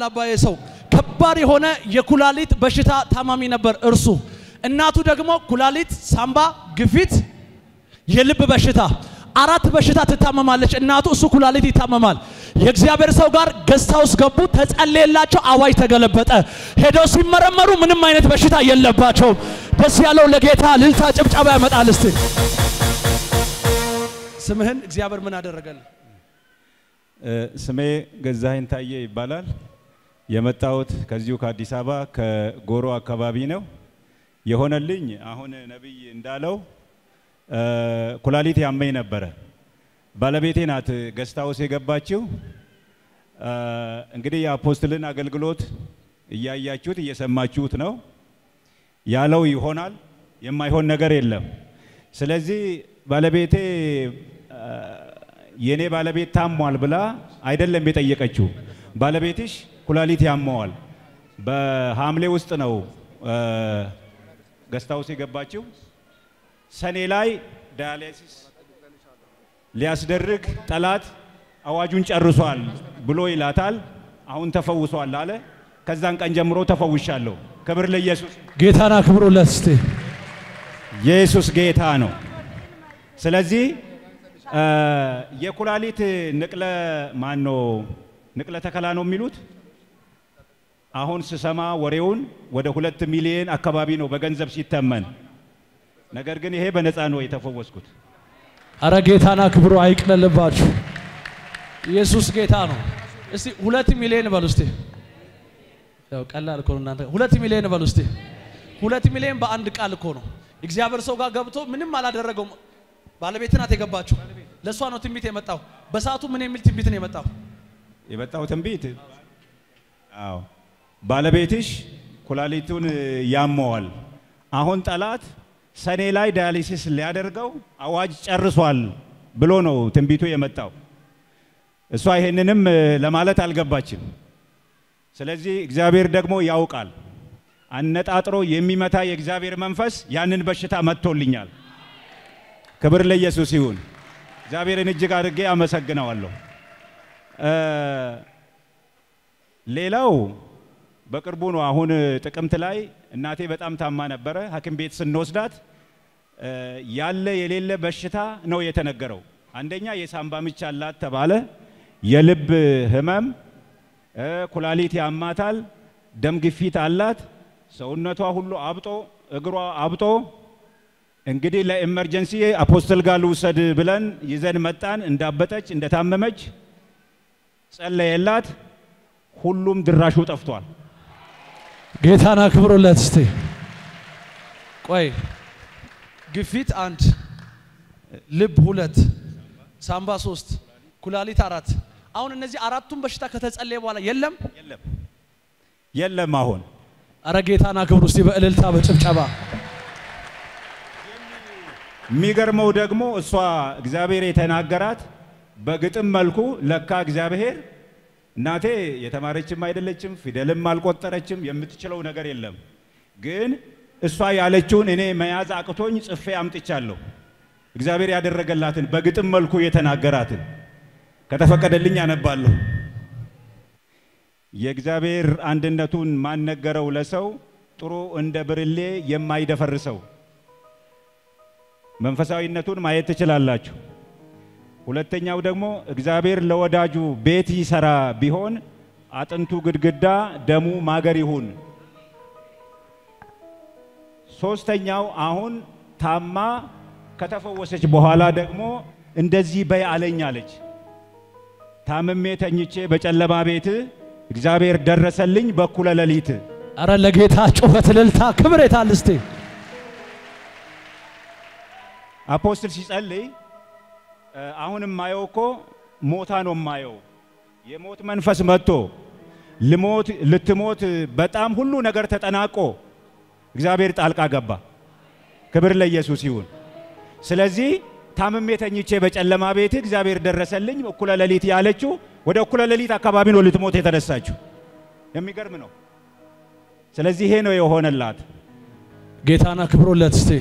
አባዬ ሰው ከባድ የሆነ የኩላሊት በሽታ ታማሚ ነበር እርሱ። እናቱ ደግሞ ኩላሊት፣ ሳምባ፣ ግፊት፣ የልብ በሽታ አራት በሽታ ትታመማለች እናቱ፣ እሱ ኩላሊት ይታመማል። የእግዚአብሔር ሰው ጋር ገዝታ ውስጥ ገቡ፣ ተጸለየላቸው፣ አዋጅ ተገለበጠ። ሄደው ሲመረመሩ ምንም አይነት በሽታ የለባቸውም። ደስ ያለው ለጌታ ልልታ ጭብጨባ ያመጣል። እስቲ ስምህን እግዚአብሔር ምን አደረገልህ? ስሜ ገዛኸኝ ታየ ይባላል። የመጣሁት ከዚሁ ከአዲስ አበባ ከጎሮ አካባቢ ነው። የሆነልኝ አሁን ነቢይ እንዳለው ኩላሊት ያመኝ ነበረ። ባለቤቴ ናት ገስት ሃውስ የገባችው። እንግዲህ የአፖስትልን አገልግሎት እያያችሁት እየሰማችሁት ነው። ያለው ይሆናል፣ የማይሆን ነገር የለም። ስለዚህ ባለቤቴ የኔ ባለቤት ታሟል ብላ አይደለም የጠየቀችው። ባለቤትሽ ኩላሊት ያመዋል። በሐምሌ ውስጥ ነው ገስት ሃውስ የገባችው። ሰኔ ላይ ዳያሊሲስ ሊያስደርግ ጠላት አዋጁን ጨርሷል ብሎ ይላታል። አሁን ተፈውሷል አለ። ከዛን ቀን ጀምሮ ተፈውሻለሁ። ክብር ለኢየሱስ። ጌታን አክብሩለት እስቲ። ኢየሱስ ጌታ ነው። ስለዚህ የኩላሊት ንቅለ ማኖ ንቅለ ተከላ ነው የሚሉት። አሁን ስሰማ ወሬውን ወደ ሁለት ሚሊዮን አካባቢ ነው በገንዘብ ሲተመን። ነገር ግን ይሄ በነፃ ነው የተፈወስኩት። አረ ጌታን አክብሩ፣ አይቅለልባችሁ። ኢየሱስ ጌታ ነው። እስቲ ሁለት ሚሊዮን በሉ እስቲ። ያው ቀላል እኮ ነው እናንተ። ሁለት ሚሊዮን በሉ እስቲ። ሁለት ሚሊዮን በአንድ ቃል እኮ ነው። እግዚአብሔር ሰው ጋር ገብቶ ምንም አላደረገውም። ባለቤት ናት የገባችው። ለእሷ ነው ትንቢት የመጣው። በሰዓቱ ምን የሚል ትንቢት ነው የመጣው? የመጣው ትንቢት አዎ፣ ባለቤትሽ ኩላሊቱን ያመዋል። አሁን ጠላት ሰኔ ላይ ዳያሊሲስ ሊያደርገው አዋጅ ጨርሷል ብሎ ነው ትንቢቱ የመጣው። እሷ ይሄንንም ለማለት አልገባችም። ስለዚህ እግዚአብሔር ደግሞ ያውቃል። አነጣጥሮ የሚመታ የእግዚአብሔር መንፈስ ያንን በሽታ መጥቶልኛል። ክብር ለኢየሱስ ይሁን። እግዚአብሔርን እጅግ አድርጌ አመሰግነዋለሁ። ሌላው በቅርቡ ነው። አሁን ጥቅምት ላይ እናቴ በጣም ታማ ነበረ። ሐኪም ቤት ስንወስዳት ያለ የሌለ በሽታ ነው የተነገረው። አንደኛ የሳምባ ምች አላት ተባለ፣ የልብ ህመም፣ ኩላሊት ያማታል፣ ደም ግፊት አላት፣ ሰውነቷ ሁሉ አብጦ እግሯ አብጦ እንግዲህ ለኤመርጀንሲ አፖስትል ጋር ልውሰድ ብለን ይዘን መጣን። እንዳበጠች እንደታመመች ጸለየላት። ሁሉም ድራሹ ጠፍቷል። ጌታን አክብሩለት እስቲ። ቆይ ግፊት አንድ፣ ልብ ሁለት፣ ሳምባ ሶስት፣ ኩላሊት አራት። አሁን እነዚህ አራቱን በሽታ ከተጸለየ በኋላ የለም የለም የለም። አሁን አረ ጌታን አክብሩ እስቲ በእልልታ በጭብጨባ የሚገርመው ደግሞ እሷ እግዚአብሔር የተናገራት በግጥም መልኩ ለካ እግዚአብሔር እናቴ የተማረችም አይደለችም፣ ፊደልም አልቆጠረችም፣ የምትችለው ነገር የለም። ግን እሷ ያለችውን እኔ መያዝ አቅቶኝ ጽፌ አምጥቻለሁ። እግዚአብሔር ያደረገላትን በግጥም መልኩ የተናገራትን ከተፈቀደልኝ አነባለሁ። የእግዚአብሔር አንድነቱን ማን ነገረው ለሰው ጥሩ እንደ ብርሌ የማይደፈርሰው መንፈሳዊነቱን ማየት ትችላላችሁ። ሁለተኛው ደግሞ እግዚአብሔር ለወዳጁ ቤት ይሰራ ቢሆን አጥንቱ ግድግዳ ደሙ ማገር ይሁን። ሶስተኛው አሁን ታማ ከተፈወሰች በኋላ ደግሞ እንደዚህ በይ አለኝ አለች። ታምሜ ተኝቼ በጨለማ ቤት እግዚአብሔር ደረሰልኝ በኩለ ሌሊት። አረ ለጌታ ጩኸት፣ እልልታ፣ ክብር የታል እስቲ? አፖስትል ሲጸልይ አሁንም ማየው እኮ ሞታ ነው ማየው። የሞት መንፈስ መጥቶ ልሞት ልትሞት በጣም ሁሉ ነገር ተጠናቆ እግዚአብሔር ጣልቃ ገባ። ክብር ለኢየሱስ ይሁን። ስለዚህ ታምሜ ተኝቼ በጨለማ ቤት እግዚአብሔር ደረሰልኝ እኩለ ሌሊት ያለችው ወደ እኩለ ሌሊት አካባቢ ነው ልትሞት የተነሳችው። የሚገርም ነው። ስለዚህ ይሄ ነው የሆነላት። ጌታን አክብሩለት እስቲ።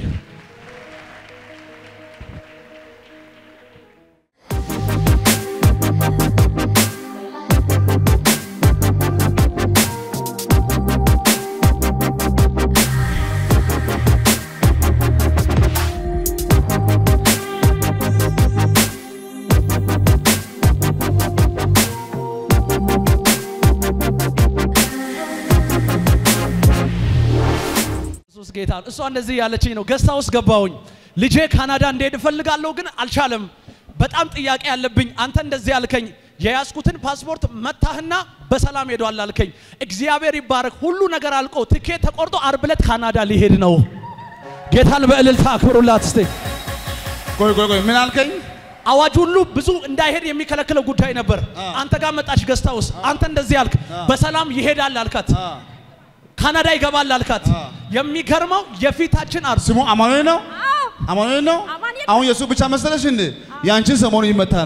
ጌታ እሷ እንደዚህ ያለችኝ ነው። ገስታ ውስጥ ገባሁኝ። ልጄ ካናዳ እንዲሄድ እፈልጋለሁ ግን አልቻለም። በጣም ጥያቄ ያለብኝ አንተ እንደዚህ አልከኝ። የያዝኩትን ፓስፖርት መታህና በሰላም ሄዷል አልከኝ። እግዚአብሔር ይባረክ። ሁሉ ነገር አልቆ ትኬት ተቆርጦ አርብ ዕለት ካናዳ ሊሄድ ነው። ጌታን በእልልታ አክብሩላት እስቴ። ቆይ ቆይ ቆይ ምን አልከኝ? አዋጅ ሁሉ ብዙ እንዳይሄድ የሚከለክለው ጉዳይ ነበር። አንተ ጋር መጣች ገስታ ውስጥ አንተ እንደዚህ አልክ። በሰላም ይሄዳል አልካት። ካናዳ ይገባል አልካት። የሚገርመው የፊታችን አርብ ስሙ አማኑኤል ነው። አማኑኤል ነው። አማኑኤል አሁን የእሱ ብቻ መሰለሽ እንዴ? ያንቺን ሰሞኑ ይመታል።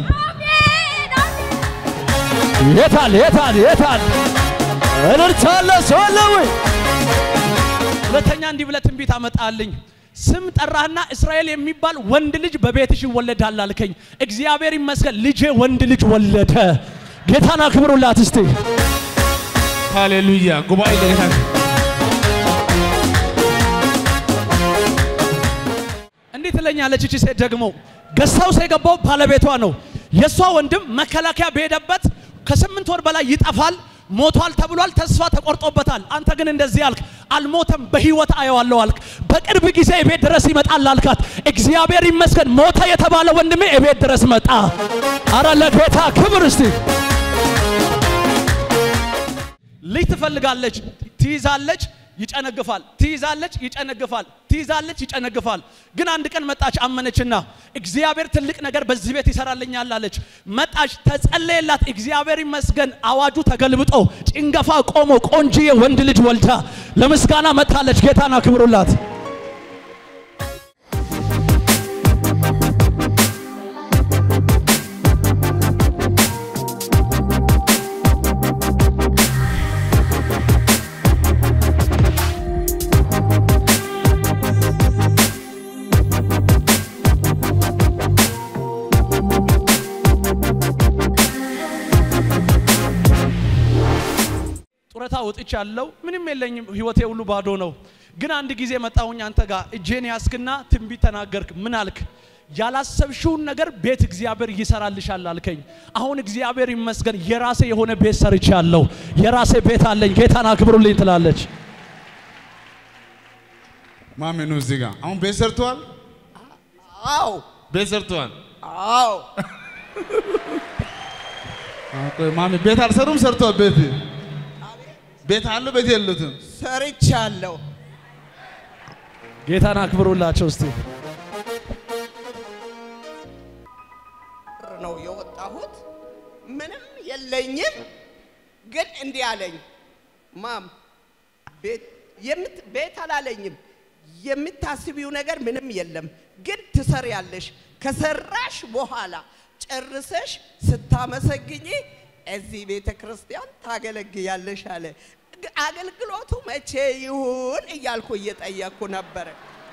የታል የታል የታል እልልታለ ሰለዊ ሁለተኛ እንዲህ ብለህ ትንቢት አመጣልኝ። ስም ጠራህና እስራኤል የሚባል ወንድ ልጅ በቤትሽ ይወለዳል አልከኝ። እግዚአብሔር ይመስገን ልጄ ወንድ ልጅ ወለደ። ጌታን አክብሩላት እስቲ። ሃሌሉያ። ጉባኤ ለጌታ እንዲህ ትለኛለች እቺ ሴት ደግሞ ገስታውስ የገባው ባለቤቷ ነው። የእሷ ወንድም መከላከያ በሄደበት ከስምንት ወር በላይ ይጠፋል፣ ሞቷል ተብሏል፣ ተስፋ ተቆርጦበታል። አንተ ግን እንደዚህ አልክ፣ አልሞተም በህይወት አየዋለሁ አልክ። በቅርብ ጊዜ እቤት ድረስ ይመጣል አልካት። እግዚአብሔር ይመስገን ሞተ የተባለ ወንድሜ እቤት ድረስ መጣ። አረ ለጌታ ክብር እስቲ። ልጅ ትፈልጋለች፣ ትይዛለች፣ ይጨነግፋል፣ ትይዛለች፣ ይጨነግፋል፣ ትይዛለች፣ ይጨነግፋል። ግን አንድ ቀን መጣች አመነችና እግዚአብሔር ትልቅ ነገር በዚህ ቤት ይሰራልኛል አለች። መጣች፣ ተጸለየላት። እግዚአብሔር ይመስገን አዋጁ ተገልብጦ ጭንገፋ ቆሞ ቆንጂዬ ወንድ ልጅ ወልዳ ለምስጋና መጥታለች። ጌታን አክብሩላት። ጡረታ ወጥቻለሁ። ምንም የለኝም። ህይወቴ ሁሉ ባዶ ነው። ግን አንድ ጊዜ መጣሁኝ አንተ ጋር እጄን ያስክና ትንቢት ተናገርክ። ምን አልክ? ያላሰብሽውን ነገር ቤት እግዚአብሔር ይሰራልሻል አልከኝ። አሁን እግዚአብሔር ይመስገን የራሴ የሆነ ቤት ሰርቻለሁ። የራሴ ቤት አለኝ። ጌታን አክብሩልኝ ትላለች። ማሜ ነው እዚህ ጋር አሁን ቤት ሰርተዋል። አዎ ቤት ሰርተዋል። አዎ ቆይ ማሜ ቤት አልሰሩም፣ ሰርተዋል። ቤት ቤት አለው፣ ቤት የሉትም። ሰርቻለሁ። ጌታን አክብሩላቸው እስቲ። ነው የወጣሁት። ምንም የለኝም። ግን እንዲህ አለኝ፣ ማም ቤት የምት ቤት አላለኝም። የምታስቢው ነገር ምንም የለም፣ ግን ትሰሪያለሽ። ከሰራሽ በኋላ ጨርሰሽ ስታመሰግኝ እዚህ ቤተ ክርስቲያን ታገለግያለሽ አለ። ግ- አገልግሎቱ መቼ ይሁን እያልኩ እየጠየቅኩ ነበረ።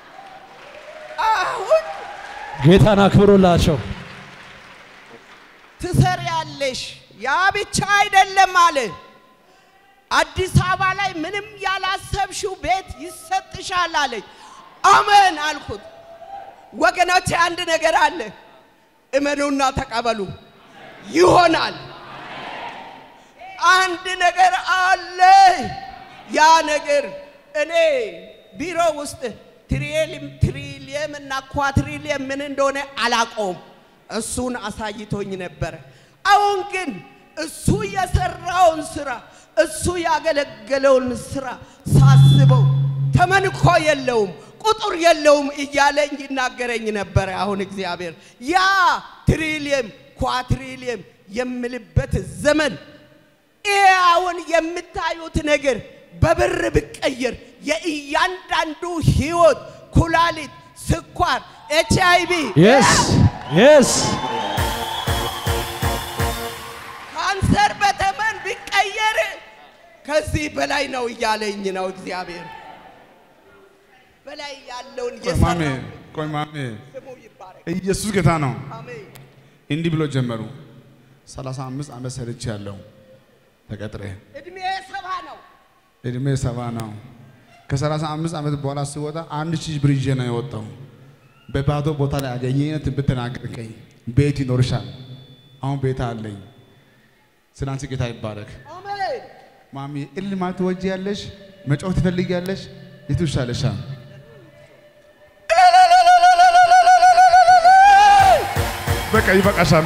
አሁን ጌታን አክብሩላቸው። ትሰሪያለሽ። ያ ብቻ አይደለም አለ። አዲስ አበባ ላይ ምንም ያላሰብሽው ቤት ይሰጥሻል አለኝ። አሜን አልኩት። ወገኖቼ አንድ ነገር አለ፣ እመኑና ተቀበሉ፣ ይሆናል። አንድ ነገር አለ። ያ ነገር እኔ ቢሮ ውስጥ ትሪሊየም ትሪሊየም እና ኳትሪሊየም ምን እንደሆነ አላቆም። እሱን አሳይቶኝ ነበረ። አሁን ግን እሱ የሰራውን ስራ እሱ ያገለገለውን ስራ ሳስበው ተመንኮ የለውም ቁጥር የለውም እያለኝ ይናገረኝ ነበረ። አሁን እግዚአብሔር ያ ትሪሊየም ኳትሪሊየም የምልበት ዘመን ይሄ አሁን የምታዩት ነገር በብር ብቀየር የእያንዳንዱ ህይወት ኩላሊት፣ ስኳር፣ ኤች አይ ቪ የስ የስ ካንሰር በተመን ቢቀየር ከዚህ በላይ ነው እያለኝ ነው እግዚአብሔር። በላይ ያለውን ቆይ ማሜ የሰራው ቆይ ማሜ ስሙ ይባረክ። ኢየሱስ ጌታ ነው። አሜን። እንዲህ ብሎ ጀመሩ። 35 ዓመት ሰርቼ ያለው ተቀጥሬ እድሜ ሰባ ነው። እድሜ ሰባ ነው። ከ35 ዓመት በኋላ ስወጣ አንድ ሺህ ብር ይዤ ነው የወጣው። በባዶ ቦታ ላይ አገኘኝ። ትንቢት ተናገርከኝ። ቤት ይኖርሻል። አሁን ቤት አለኝ። ስላንቺ ጌታ ይባረክ። አሜን። ማሚ እልል ማለት ትወጂያለሽ? መጮህ ትፈልጊያለሽ? የቱ ይሻልሻል? በቃ ይበቃሻል።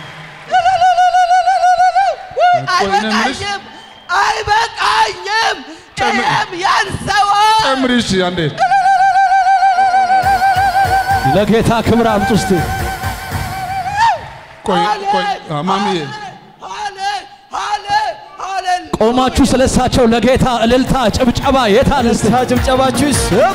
ቆይ እኔ የምልሽ- አይበቃኝም፣ አይበቃኝም። ጨምር- ይህም ያንሰዋል። ጨምሪ እሺ አንዴ ለጌታ ክብር አምጡ እስቲ። ቆይ ቆይ አ፣ ማሚዬ ሃሌ ሃሌ ሃሌ ቆማችሁ ስለ እሳቸው ለጌታ እልልታ ጭብጨባ የታል እስቲ? ጭብጨባችሁ ይሰማ።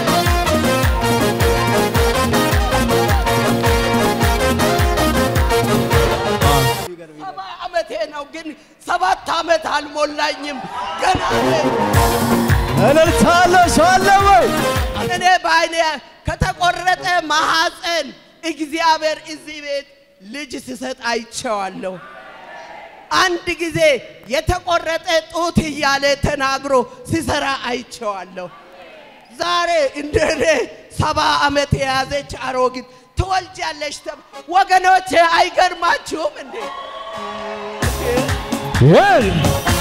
ሰባ ዓመቴ ነው፣ ግን ሰባት ዓመት አልሞላኝም ገና ነኝ። እልልታ አለ ሰው አለ ወይ? እኔ በዓይኔ ከተቆረጠ ማሐፀን እግዚአብሔር እዚህ ቤት ልጅ ስሰጥ አይቼዋለሁ። አንድ ጊዜ የተቆረጠ ጡት እያለ ተናግሮ ሲሰራ አይቼዋለሁ። ዛሬ እንደ እኔ ሰባ ዓመት የያዘች አሮጊት ትወልጃለሽ። ተብ- ወገኖቼ አይገርማችሁም እንዴ? ይል